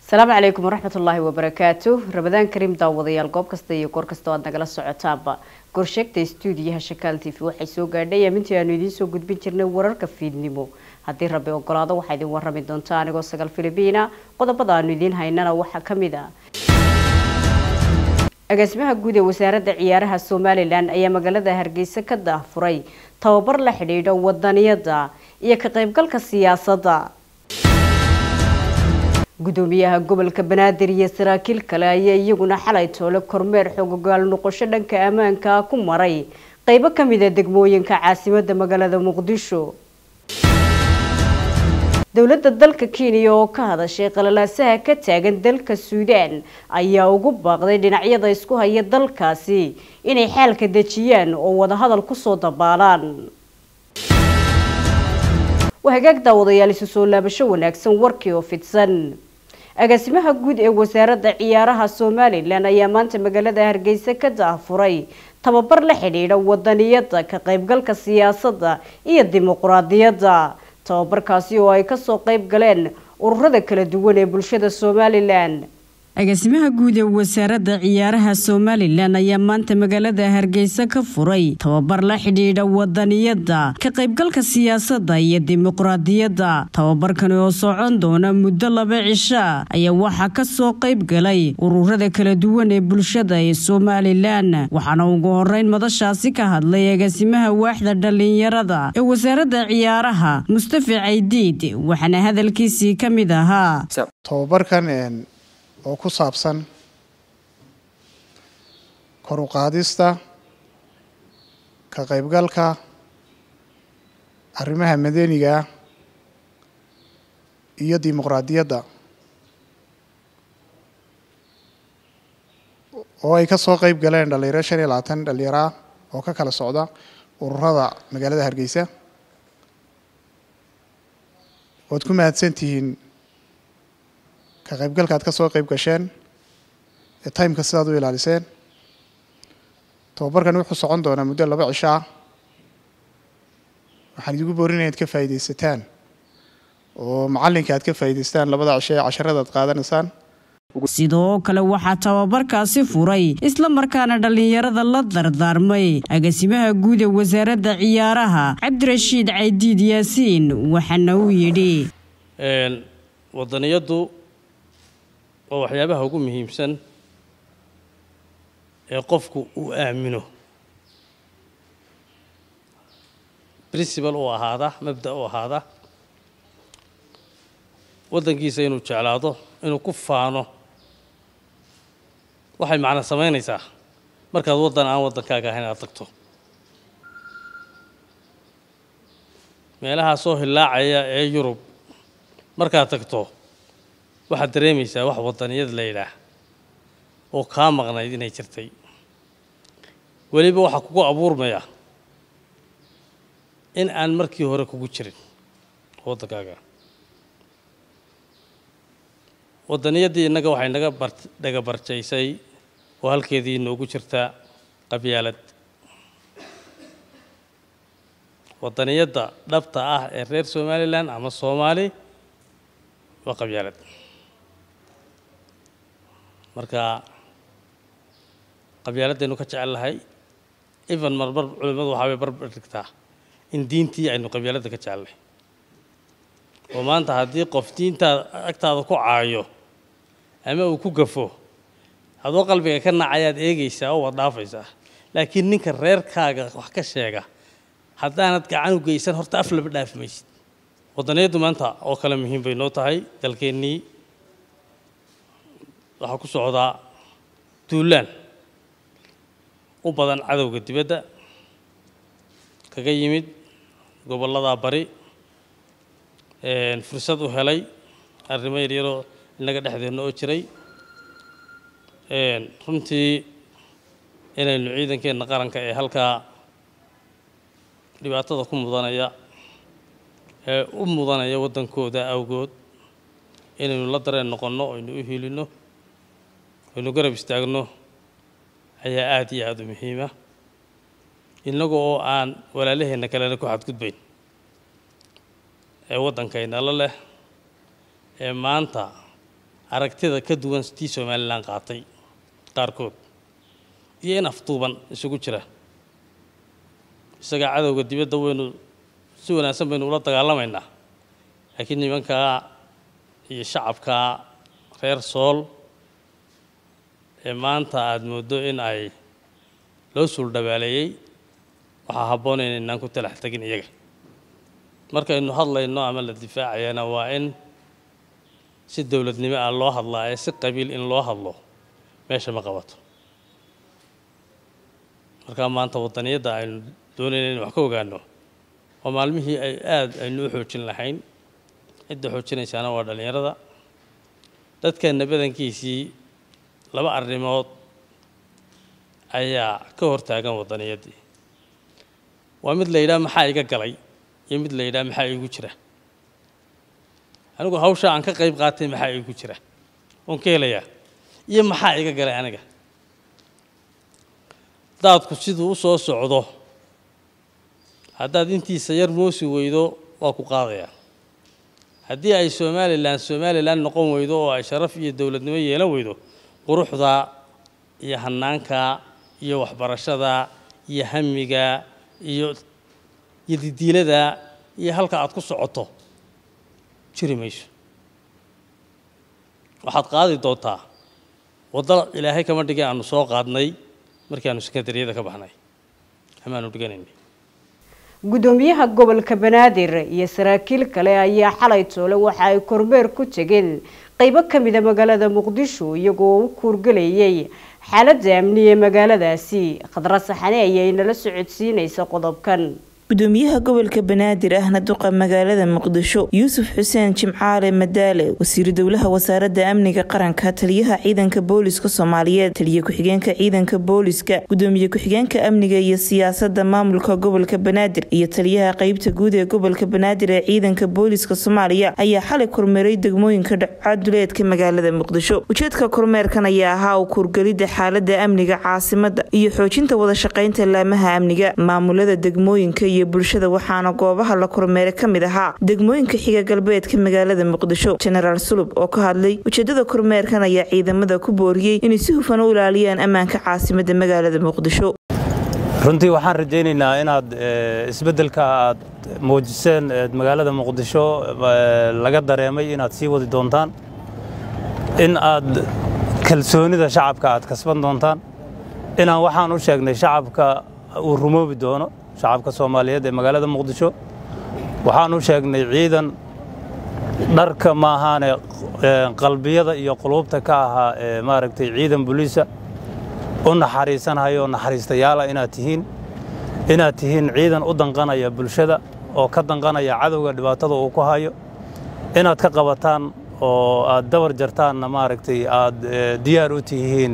asalaamu calaykum waraxmat ullaahi wabarakaatu ramadaan kariim daawadayaal goob kasta iyo goor kasta oo aad nagala socotaanba gorsheegta stuudiyaha shakaal t v waxay soo gaadhay amintii aanu idiin soo gudbin jirnay wararka fiidnimo haddii rabbi ogolaado waxaa idin warrami doonta anigoo sagaal filibiina qodobada aanu idiin haynana waxaa ka mid ah agaasimaha guud ee wasaaradda ciyaaraha somalilan ayaa magaalada hargeysa ka daahfuray tababar la xidhiidha wadaniyada iyo ka qaybgalka siyaasadda gudoomiyaha gobolka banaadir iyo saraakiil kale ayaa iyaguna xalay toole kormeer xoogogaal noqosho dhanka ammaanka ku maray qeybo ka mida degmooyinka caasimadda magaalada muqdisho dowladda dalka kenya oo ka hadashay qalalaasaha ka taagan dalka suudaan ayaa ugu baaqday dhinacyada isku haya dalkaasi inay xaalka dejiyaan oo wadahadal kusoo dabaalaan waa hagaag daawadayaal isu soo laabasho wanaagsan warkii oo fidsan agaasimaha guud ee wasaaradda ciyaaraha somalilan ayaa maanta magaalada hargeysa ka daahfuray tababar la xidhiidha wadaniyada ka qaybgalka siyaasadda iyo dimuquraadiyadda tababarkaasi oo ay kasoo qayb galeen ururada kala duwan ee bulshada somalilan agaasimaha guud ee wasaaradda ciyaaraha somalilan ayaa maanta magaalada hargeysa ka furay tababar la xidhiidha wadaniyada ka qaybgalka siyaasadda iyo dimuqraadiyadda tababarkani oo socon doona muddo laba cisha ayaa waxaa kasoo qayb galay ururada kala duwan ee bulshada ee somalilan waxaana ugu horeyn madashaasi ka hadlay agaasimaha waaxda dhalinyarada ee wasaaradda ciyaaraha mustafa caydiid waxaana hadalkiisii ka mid ahaa oo ku saabsan kor u qaadista ka qaybgalka arrimaha madaniga iyo dimuqraadiyadda oo ay ka soo qayb galeen dhalinyaro shan iyo labaatan dhalinyaraa oo ka kala socda ururada magaalada hargeysa waad ku mahadsan tihiin ka qaybgalka aad ka soo qayb gasheen ee timeka sidaad u ilaaliseen tababarkani wuxuu socon doonaa muddo laba cisho ah waxaan idigu boorinaya ad ka faa'iidaysataan oo macallinka aad ka faa'iidaystaan labada cisho ee casharada aad qaadanaysaan sidoo kale waxaa tababarkaasi furay isla markaana dhallinyarada la dardaarmay agaasimaha guud ee wasaaradda ciyaaraha cabdirashiid caydiid yaasiin waxaana uu yidhi wadaniyaddu waa waxyaabaha ugu muhiimsan ee qofku uu aamino princibal uu ahaada mabda u ahaada waddankiisa inuu jeclaado inuu ku faano waxay macna samaynaysaa markaad waddan aan waddankaaga ahayn aad tagto meelahaa soo hillaacaya ee yurub markaad tagto waxaad dareemaysaa wax wadaniyad la yidhaah oo kaa maqnayd inay jirtay weliba waxaa kugu abuurmaya in aan markii hore kugu jirin waddankaaga wadaniyaddii innaga waxay naga bar dhaga barjaysay oo halkeedii inoogu jirtaa qabyaalad wadaniyadda dhabta ah ee reer somalilan ama soomaali waa qabyaalad marka qabyaaladaynu ka jecel lahay even marmar culimmadu waxaa bay barbar dhigtaa in diintii aynu qabyaaladda ka jecelnahay oo maanta haddii qof diintaada agtaada ku caayo ama uu ku gafo adoo qalbiga ka nacayaad eegaysaa oo waad dhaafaysaa laakiin ninka reerkaaga wax ka sheega haddaanad gacan u geysan horta af laba dhaafi maysid wadaniyaddu maanta oo kale muhiim bay noo tahay dalkeennii waxaa ku socdaa duulaan u badan cadowga dibadda kaga yimid gobolladaa bari fursad u helay arrimo yaryaroo innaga dhexdeenna oo jiray runtii inaynu ciidankeenna qaranka ee halkaa dhibaatada ku mudanaya ee u mudanaya waddankooda awgood inaynu la dareen noqonno aynu u hiilinno aynu garab istaagno ayaa aada iyo aada u muhiima innaga oo aan walaalaheenna kalena ku xadgudbayn ee waddankayna la leh ee maanta aragtida ka duwan tii somalilan qaatay qaarkood iyo in afduuban isugu jira isagaa cadowga dibadda waynu si wanaagsan baynu ula dagaalamaynaa laakiin nimankaa iyo shacabkaa reer sool ee maanta aada mooddo in ay loo suuldhabaaleeyey waxaa habboon inaynaan ku talax tegin iyaga markaynu hadlayno ama la difaacayana waa in si dowladnimo ah loo hadlaa ee si qabiil in loo hadlo meesha ma qabato markaa maanta waddaniyadda aynu doonayna inu wax ka ogaano oo maalmihii ay aada aynu u xoojin lahayn cidda xoojinaysaana waa dhallinyarada dadkeenna badankiisii laba arrimood ayaa ka hortaagan waddaniyaddii waa mid la yidhaha maxaa iga galay iyo mid la yidhaha maxaa iigu jira anigu hawshaa aan ka qayb qaatay maxaa iigu jira oon ka helayaa iyo maxaa iga galay aniga daadku siduu u soo socdo haddaad intiisa yar moosi weydo waa ku qaadayaa haddii ay somalilan somalilan noqon weydo oo ay sharaf iyo dowladnimo yeelan weydo quruxda iyo hanaanka iyo waxbarashada iyo hamiga iyo iyo didiilada iyo halka aad ku socoto jiri mayso waxaad qaadi doontaa waddo ilaahay kama dhigay aanu soo qaadnay markii aanu sekandariyada ka baxnay amaanu dhiganaynay gudoomiyaha gobolka banaadir iyo saraakiil kale ayaa xalay toole waxa ay kormeer ku tegeen qeybo ka mida magaalada muqdisho iyagoo u kuurgelayay xaaladda amni ee magaaladaasi khadra saxane ayay nala socodsiinaysa qodobkan gudoomiyaha gobolka banaadir ahna duqa magaalada muqdisho yuusuf xuseen jimcaale madaale wasiiru dowlaha wasaaradda amniga qaranka taliyaha ciidanka booliska soomaaliyeed taliye ku-xigeenka ciidanka booliska gudoomiye ku-xigeenka amniga iyo siyaasada maamulka gobolka banaadir iyo taliyaha qeybta guud ee gobolka banaadir ee ciidanka booliska soomaaliya ayaa xalay kormeeray degmooyinka dhacaaduleedka magaalada muqdisho ujeedka kormeerkan ayaa ahaa u kuurgelida xaalada amniga caasimada iyo xoojinta wada shaqeynta laamaha amniga maamulada degmooyinka iyo bulshada waxaana goobaha la kormeeray ka mid ahaa degmooyinka xiga galbeedka magaalada muqdisho jenaraal sulub oo ka hadlay ujeedada kormeerkan ayaa ciidamada ku booriyey inay si hufan u ilaaliyaan ammaanka caasimada magaalada muqdisho runtii waxaan rajaynaynaa inaad isbeddelka aad muujiseen magaalada muqdisho laga dareemay inaad sii wadi doontaan in aad kalsoonida shacabka aad kasban doontaan inaan waxaan u sheegnay shacabka uu rumoobi doono shacabka soomaaliyeed ee magaalada muqdisho waxaan u sheegnay ciidan dharka maahaane qalbiyada iyo quluubta ka ahaa ee maaragtay ciidan buliisa u naxariisanhayo oo naxariistayaala inaad tihiin inaad tihiin ciidan u danqanaya bulshada oo ka danqanaya cadowga dhibaatada uu ku hayo inaad ka qabataan oo aad dabar jartaanna maaragtay aad diyaar u tihiin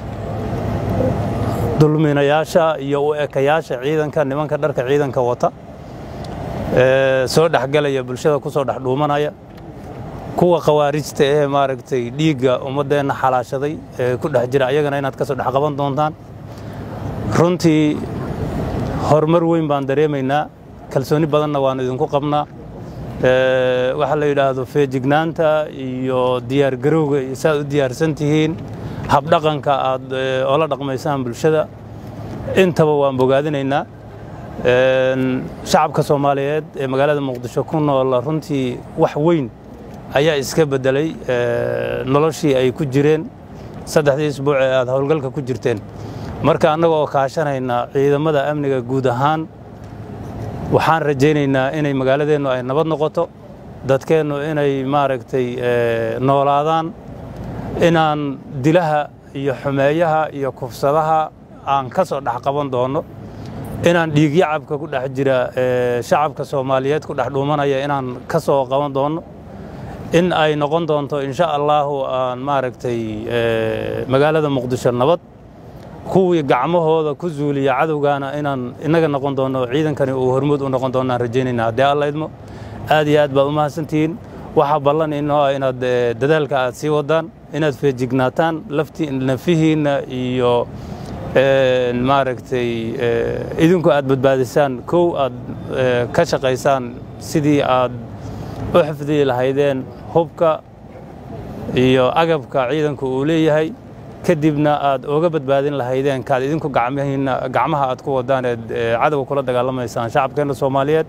dulminayaasha iyo u ekayaasha ciidanka nimanka dharka ciidanka wata soo dhexgelaya bulshada ku soo dhex dhuumanaya kuwa khawaarijta ee maaragtay dhiigga ummaddeenna xalaashaday ee ku dhex jira ayagana inaad ka soo dhex qaban doontaan runtii horumar weyn baan dareemaynaa kalsooni badanna waannu idinku qabnaa waxaa la yidhaahdo feejignaanta iyo diyaargarowga iyo saaad u diyaarsan tihiin habdhaqanka aad ola dhaqmaysaan bulshada intaba waan bogaadinaynaa shacabka soomaaliyeed ee magaalada muqdisho ku nool runtii wax weyn ayaa iska beddelay noloshii ay ku jireen saddexdii isbuuc ee aad howlgalka ku jirteen marka annaga oo kaashanayna ciidamada amniga guud ahaan waxaan rajaynaynaa inay magaaladeennu ay nabad noqoto dadkeennu inay maaragtay noolaadaan inaan dilaha iyo xumeeyaha iyo kufsadaha aan ka soo dhex qaban doonno inaan dhiigyacabka ku dhex jira shacabka soomaaliyeed ku dhex dhuumanaya inaan ka soo qaban doonno in ay noqon doonto insha allaahu aan maaragtay magaalada muqdisho nabad kuwii gacmahooda ku zuuliya cadowgaana inaan innaga noqon doonno ciidankani uu hormuud u noqon doonaan rajaynayna haddii alla idmo aad iyo aad baad u mahadsantihiin waxaa ballan inoo ah inaad dadaalka aad sii wadaan inaad feejignaataan lafti nafihiinna iyo maaragtay idinku aad badbaadisaan kow aad ka shaqaysaan sidii aad u xifdiyi lahaydeen hubka iyo agabka ciidanku uu leeyahay kadibna aad oga badbaadin lahaydeen kaad idinku gacmaha aad ku wadaan eed cadowga kula dagaalamaysaan shacabkeenna soomaaliyeed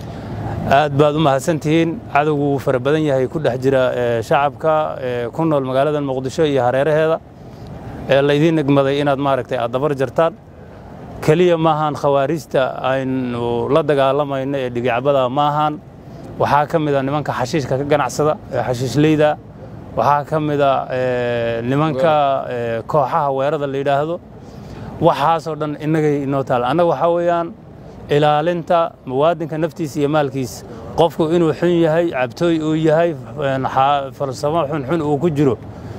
aad baad u mahadsantihiin cadowgu wuu fara badan yahay ku dhex jira shacabka ku nool magaalada muqdisho iyo hareeraheeda ee laydiin egmaday inaad maaragtay aad dabar jartaan keliya maahan khawaarijta aynu la dagaalamayno ee dhigicbada maahan waxaa ka mid a nimanka xashiishka ka ganacsada ee xashiishleyda waxaa ka mid a nimanka kooxaha weerada la yidhaahdo waxaasoo dhan innagay inoo taal annaga waxaa weeyaan ilaalinta muwaadinka naftiisa iyo maalkiisa qofku inuu xun yahay cabtooy uu yahay falsamo xunxun uu ku jiro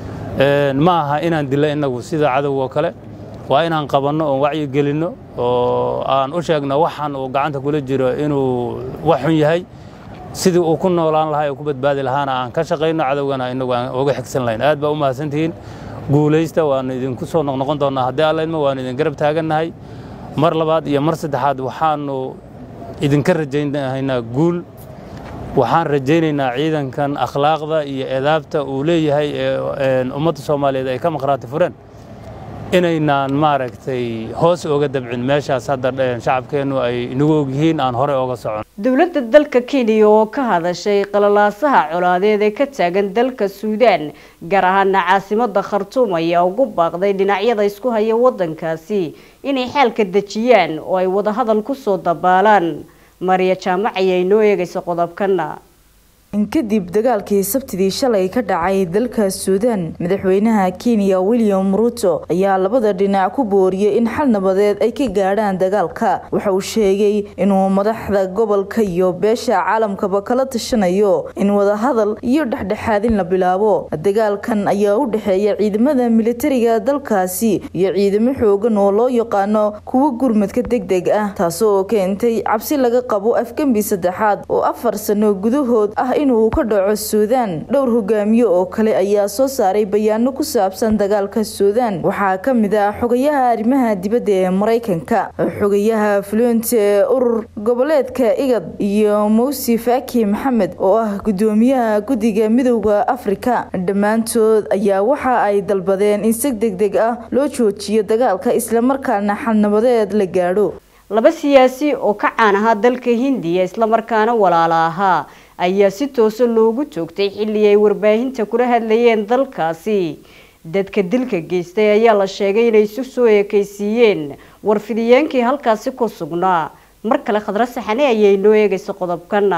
ma aha inaan dilo innagu sida cadowgoo kale waa inaan qabanno oon wacyi gelinno oo aan u sheegno waxaan uu gacanta kula jiro inuu wax xun yahay sidii uu ku noolaan lahaa ee ku badbaadi lahaana aan ka shaqayno cadowgana inagu aan oga xigsan lahayn aad baa u mahadsantihiin guulaysta waanu idinku soo noqnoqon doonnaa haddii allaydma waanu idin garab taagannahay mar labaad iyo mar saddexaad waxaanu idinka rajaynaynaa guul waxaan rajaynaynaa ciidankan akhlaaqda iyo edaabta uu leeyahay ee ummadda soomaaliyeed ay ka maqhraati fureen inaynaan maaragtay hoos oga dabcin meeshaas hadda shacabkeennu ay inagu ogyihiin aan horey oga socon dowladda dalka kenya oo ka hadashay qalalaasaha colaadeed ee ka taagan dalka suudaan gaar ahaana caasimada khartuum ayaa ugu baaqday dhinacyada isku haya wadankaasi inay xaalka dejiyaan oo ay wadahadal kusoo dabaalaan mariya jaamac ayaa inoo eegaysa qodobkana kadib dagaalkii sabtidii shalay ka dhacay dalka suudaan madaxweynaha kenya william ruto ayaa labada dhinac ku booriyey in xal nabadeed ay ka gaadhaan dagaalka waxa uu sheegay inuu madaxda gobolka iyo beesha caalamkaba kala tashanayo in wadahadal iyo dhexdhexaadin la bilaabo dagaalkan ayaa u dhexeeya ciidamada militariga dalkaasi iyo ciidamo xoogan oo loo yaqaano kuwa gurmadka deg deg ah taasoo keentay cabsi laga qabo afgembi saddexaad oo afar sano gudahood ah inuu ka dhaco suudaan dhowr hogaamiye oo kale ayaa soo saaray bayaano ku saabsan dagaalka suudaan waxaa ka mid ah xogayaha arrimaha dibadda ee maraykanka xogayaha fluent ee urur goboleedka igad iyo mowsi faki maxamed oo ah gudoomiyaha guddiga midowda afrika dhammaantood ayaa waxa ay dalbadeen in si deg deg ah loo joojiyo dagaalka islamarkaana xalnabadeed la gaadho laba siyaasi oo ka caan ahaa dalka hindiya islamarkaana walaala ahaa ayaa si toosa loogu joogtay xilli ay warbaahinta kula hadlayeen dalkaasi dadka dilka geystay ayaa la sheegay inay isu soo ekaysiiyeen warfidiyeenkii halkaasi ku sugnaa mar kale khadra saxane ayaa inoo eegaysa qodobkana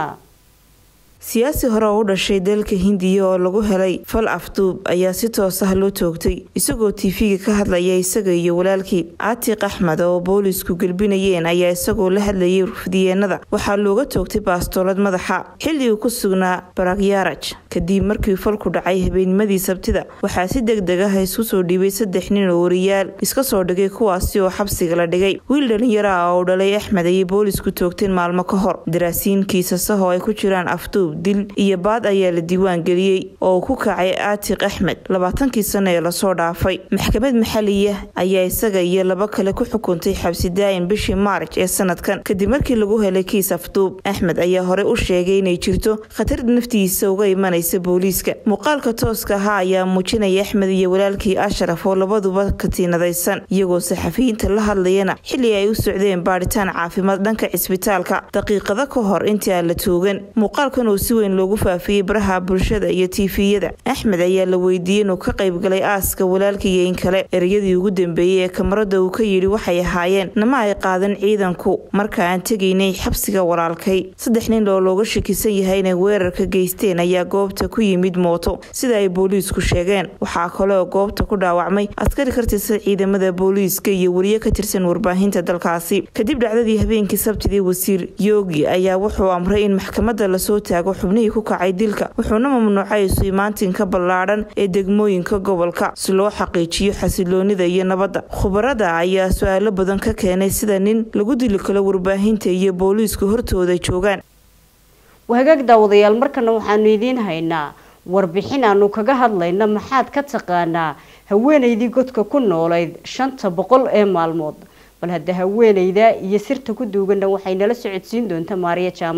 siyaasi hore oo u dhashay dalka hindiya oo lagu helay fal afduub ayaa si toos ah loo toogtay isagoo tiifiga ka hadlaya isaga iyo walaalkii aatiq axmed oo boolisku gelbinayeen ayaa isagoo la hadlayay warfidiyeenada waxaa looga toogtay baastoolad madaxa xilli uu ku sugnaa baragyaraj kadib markii falku dhacay habeennimadii sabtida waxaa si deg deg ah isku soo dhiibay saddex nin oo wariyaal iska soo dhigay kuwaasi oo xabsiga la dhigay wiil dhalinyaro ah oo dhalay axmed ayay boolisku toogteen maalmo ka hor daraasiin kiisasahoo ay ku jiraan afduub dil iyo baad ayaa la diiwaan geliyey oo ku kacay aatiq axmed labaatankii sano ee lasoo dhaafay maxkamad maxaliya ayaa isaga iyo laba kale ku xukuntay xabsi daa'in bishii maarj ee sanadkan kadib markii lagu helay kiis afduub axmed ayaa horey u sheegay inay jirto khatar naftiisa uga imanaysa booliiska muuqaalka tooska ahaa ayaa muujinaya axmed iyo walaalkii ashraf oo labaduba katiinadaysan iyagoo saxafiyiinta la hadlayana xilli ay u socdeen baadhitaan caafimaad dhanka cisbitaalka daqiiqado ka hor intii aan la toogan muuqaalkan oo si weyn loogu faafiyey baraha bulshada iyo tiifiyada axmed ayaa la weydiiyey inuu ka qaybgalay aaska walaalkiiyo in kale ereyadii ugu dambeeyey ee kamarada uu ka yidhi waxay ahaayeen nama ay qaadan ciidanku marka aan tegaynay xabsiga walaalkay saddex nin oo looga shakisan yahay inay weerarka geysteen ayaa goobta ku yimid mooto sida ay booliisku sheegeen waxaa kaleoo goobta ku dhaawacmay askari ka tirsan ciidamada booliiska iyo wariye ka tirsan warbaahinta dalkaasi kadib dhacdadii habeenkii sabtidii wasiir yoogi ayaa wuxuu amray in maxkamada lasoo taago xubnihii ku kacay dilka wuxuuna mamnuucay isu-imaatinka ballaadhan ee degmooyinka gobolka si loo xaqiijiyo xasiloonida iyo nabadda khubarada ayaa su-aalo badan ka keenay sida nin lagu dili kalo warbaahinta iyo booliisku hortooda joogaan wahagaag daawadayaal markana waxaanu idiin haynaa warbixin aanu kaga hadlayna maxaad ka taqaanaa haweenaydii godka ku noolayd shanta boqol ee maalmood bal hadda haweenayda iyo sirta ku duuganna waxay nala socodsiin doonta maariya jaamac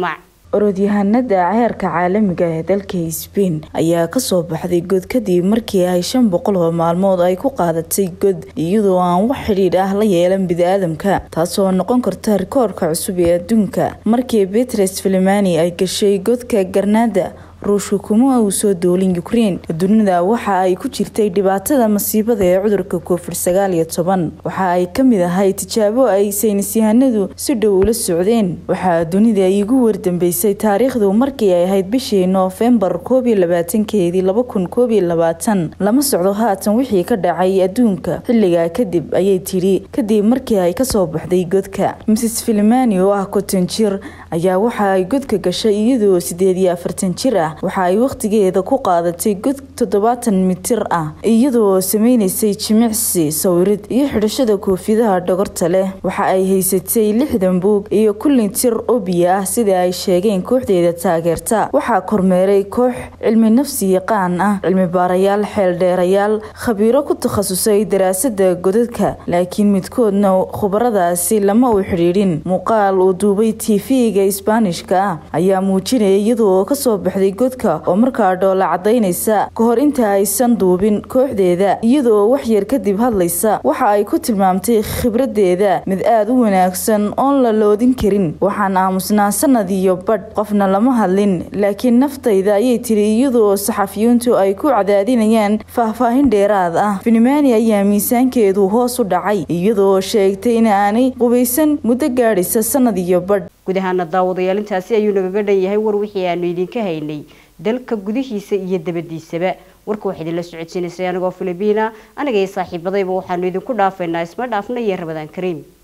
orodyahanada heerka caalamiga ee dalka sbain ayaa kasoo baxday god kadib markii ay shan boqol oo maalmood ay ku qaadatay god iyadoo aan wax xidhiidh ah la yeelan bini-aadamka taasoo noqon karta rikoorka cusub ee adduunka markii betres filimani ay gashay godka garnaada ruushka kuma uu soo doolin ukrein dunida waxa ay ku jirtay dhibaatada masiibada ee cudurka covid sagaal iyo toban waxa ay kamid ahay tijaabo ay saynisyahanadu si dhow ula socdeen waxaa dunida igu wardambeysay taariikhdu markii ay ahayd bishii noofembar koob iyo labaatankeedii laba kun koob iyo labaatan lama socdo haatan wixii ka dhacay adduunka xilligaa kadib ayay tidhi kadib markii ay kasoo baxday godka mrs filimani oo ah konton jir ayaa waxa ay godka gashay iyadoo sideed iyo afartan jir ah waxa ay wakhtigeeda ku qaadatay god toddobaatan mitir ah iyadoo sameynaysay jimicsi sawirid iyo xidhashada koofidaha dhogorta leh waxa ay haysatay lixdan buug iyo kullin tir oo biyo ah sida ay sheegeen kooxdeeda taageerta waxaa kormeeray koox cilmi nafsi yaqaan ah cilmi baarayaal xeeldheerayaal khabiiro ku takhasusay daraasada godadka laakiin midkoodna khubaradaasi lama u xidhiidhin muuqaal uu duubay tv-ga isbaanishka ah ayaa muujinaya iyadoo kasoo baxday godka oo markaa dhoola cadaynaysa ka hor inta aysan duubin kooxdeeda iyadoo waxyar kadib hadlaysa waxa ay ku tilmaamtay khibradeeda mid aada u wanaagsan oon la loodin karin waxaan aamusnaa sanad iyo badh qofna lama hadlin laakiin naftayda ayay tiri iyadoo saxafiyiintu ay ku cadaadinayaan faahfaahin dheeraad ah finimani ayaa miisaankeedu hoos u dhacay iyadoo sheegtay in aanay qubaysan muddo gaadhaysa sanad iyo badh guud ahaana daawadayaal intaasi ayuu nagaga dhan yahay war wixii aanu idinka haynay dalka gudihiisa iyo dabadiisaba warka waxaa idinla socodsiinaysay anigoo filibiina aniga iyo saaxiibadayba waxaanu idinku dhaafaynaa isma dhaafna iyo rabadaan kariim